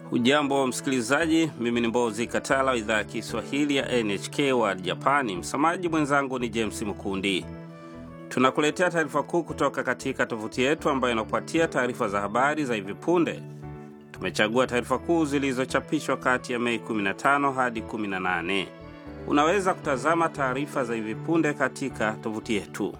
Ujambo msikilizaji, mimi ni Mbozi Katala wa idhaa ya Kiswahili ya NHK wa Japani. Msamaji mwenzangu ni James Mkundi. Tunakuletea taarifa kuu kutoka katika tovuti yetu ambayo inakupatia taarifa za habari za hivi punde. Tumechagua taarifa kuu zilizochapishwa kati ya Mei 15 hadi 18. Unaweza kutazama taarifa za hivi punde katika tovuti yetu.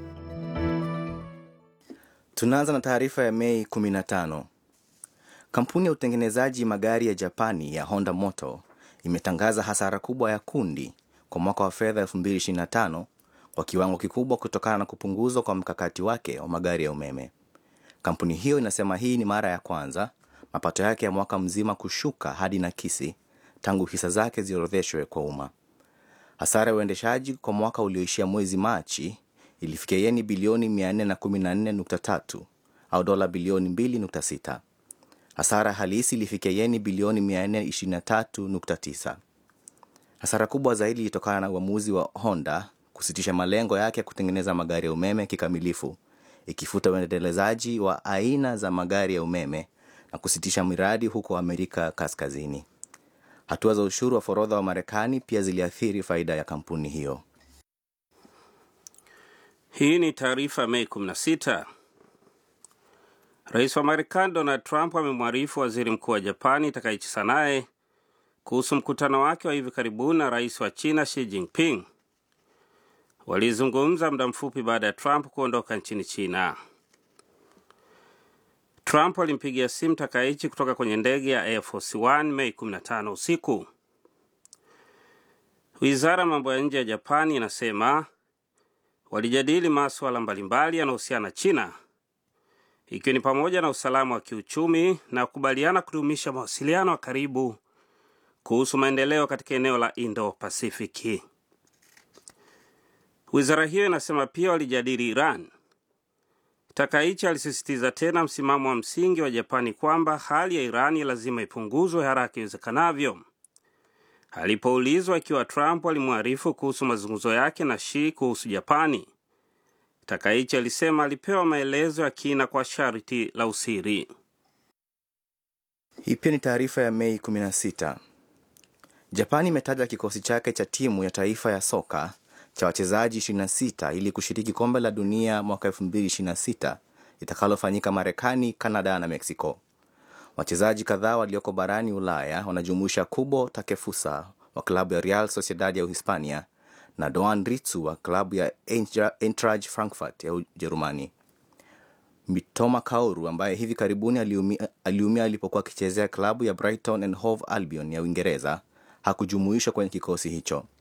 Tunaanza na taarifa ya Mei 15. Kampuni ya utengenezaji magari ya Japani ya Honda Motor imetangaza hasara kubwa ya kundi kwa mwaka wa fedha 2025 kwa kiwango kikubwa kutokana na kupunguzwa kwa mkakati wake wa magari ya umeme. Kampuni hiyo inasema hii ni mara ya kwanza mapato yake ya mwaka mzima kushuka hadi nakisi tangu hisa zake ziorodheshwe kwa umma. Hasara ya uendeshaji kwa mwaka ulioishia mwezi Machi ilifikia yeni bilioni 414.3 au dola bilioni 2.6. Hasara halisi ilifikia yeni bilioni 423.9. Hasara kubwa zaidi ilitokana na uamuzi wa Honda kusitisha malengo yake ya kutengeneza magari ya umeme kikamilifu, ikifuta uendelezaji wa aina za magari ya umeme na kusitisha miradi huko Amerika Kaskazini. Hatua za ushuru wa forodha wa Marekani pia ziliathiri faida ya kampuni hiyo. Hii ni taarifa Mei 16. Rais wa Marekani Donald Trump amemwarifu waziri mkuu wa Japani Takaichi Sanae kuhusu mkutano wake wa hivi karibuni na rais wa China Xi Jinping. Walizungumza muda mfupi baada ya Trump kuondoka nchini China. Trump alimpigia simu Takaichi kutoka kwenye ndege ya Air Force One Mei 15 usiku. Wizara ya mambo ya nje ya Japani inasema walijadili masuala mbalimbali yanayohusiana na China ikiwa ni pamoja na usalama wa kiuchumi na kukubaliana kudumisha mawasiliano ya karibu kuhusu maendeleo katika eneo la Indo-Pasifiki. Wizara hiyo inasema pia walijadili Iran. Takaichi alisisitiza tena msimamo wa msingi wa Japani kwamba hali ya Irani lazima ipunguzwe haraka iwezekanavyo. Alipoulizwa ikiwa Trump alimwarifu kuhusu mazungumzo yake na Xi kuhusu Japani, Takaichi alisema alipewa maelezo ya kina kwa sharti la usiri. Hii pia ni taarifa ya Mei 16. Japani imetaja kikosi chake cha timu ya taifa ya soka cha wachezaji 26 ili kushiriki kombe la dunia mwaka 2026 litakalofanyika Marekani, Kanada na Meksiko. Wachezaji kadhaa walioko barani Ulaya wanajumuisha Kubo Takefusa wa klabu ya Real Sociedad ya Uhispania na Doan Ritsu wa klabu ya Eintracht Frankfurt ya Ujerumani. Mitoma Kauru ambaye hivi karibuni aliumia, aliumia alipokuwa akichezea klabu ya Brighton and Hove Albion ya Uingereza hakujumuishwa kwenye kikosi hicho.